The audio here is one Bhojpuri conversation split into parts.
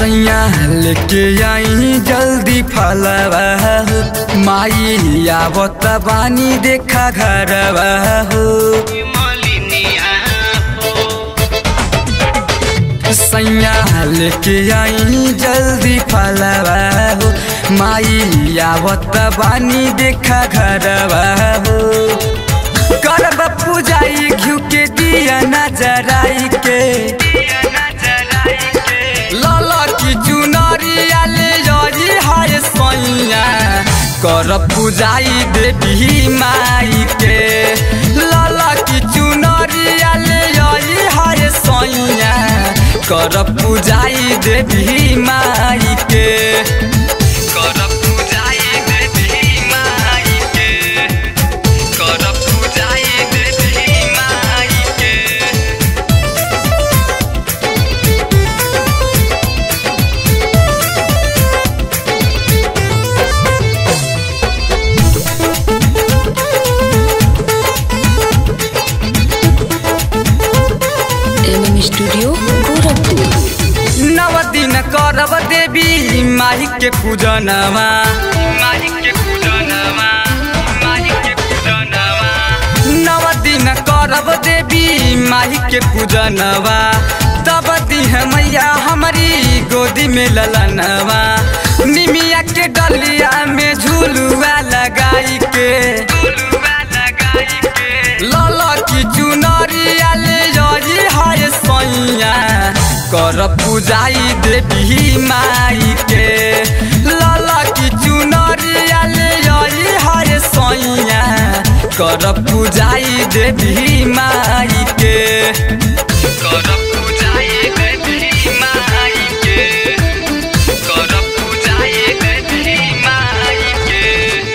सैया लेके आई जल्दी फलवा हो माई आवत बानी देखा घरवा हो मलिनिया हो सैया लेके आई जल्दी फलवा हो माई आवत बानी देखा घरवा हो करब पूजाई घिउ के दिया नजराई के दिया नजर आई के लाला की चुनरिया ले जाई हाय सैया कर पूजाई देवी माई के लाला की चुनरिया ले जाई हाय सैया कर पूजाई देवी माई के कर पूजाई देवी माई के कर पूजाई देवी माई के एमएम स्टूडियो गोरखपुर नव दिन करब देवी माई के पूजनवा माई के पूजनवा माई के पूजनवा नव दिन करब देवी माई के पूजनवा तब दिह मैया हमारी गोदी में ललनवा निमिया के डलिया में झूलुआ लगाई के झूलुआ लगाई के लाला की चुनरिया ले जाई हाय सैया कर पूजाई देवी माई के लाला की चुनरिया ले जाई हाय सैया कर पूजाई देवी माई के कर पूजाई देवी माई के कर पूजाई देवी माई के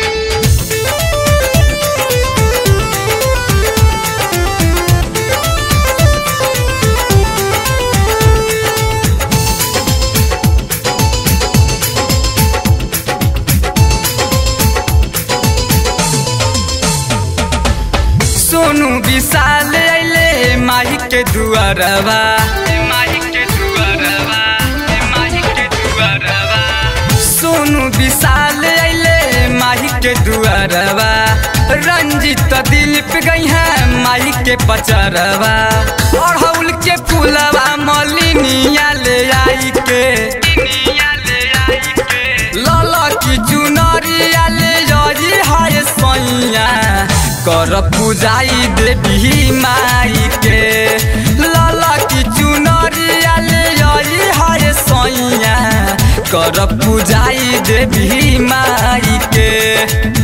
सोनू विशाल अइले माही के दुआरवा माही के दुआरवा माही के दुआरवा सोनू विशाल अइले माही के दुआरवा रंजित दिलीप गई है माही के पचरवा अड़हुल के फूलवा मलिनिया ले आई के ले आई के लाला की चुनरिया ले जाई हाय सैया कर पूजाई देवी माई के लाला की चुनरिया ले जाई हाय सैया कर पूजाई देवी माई के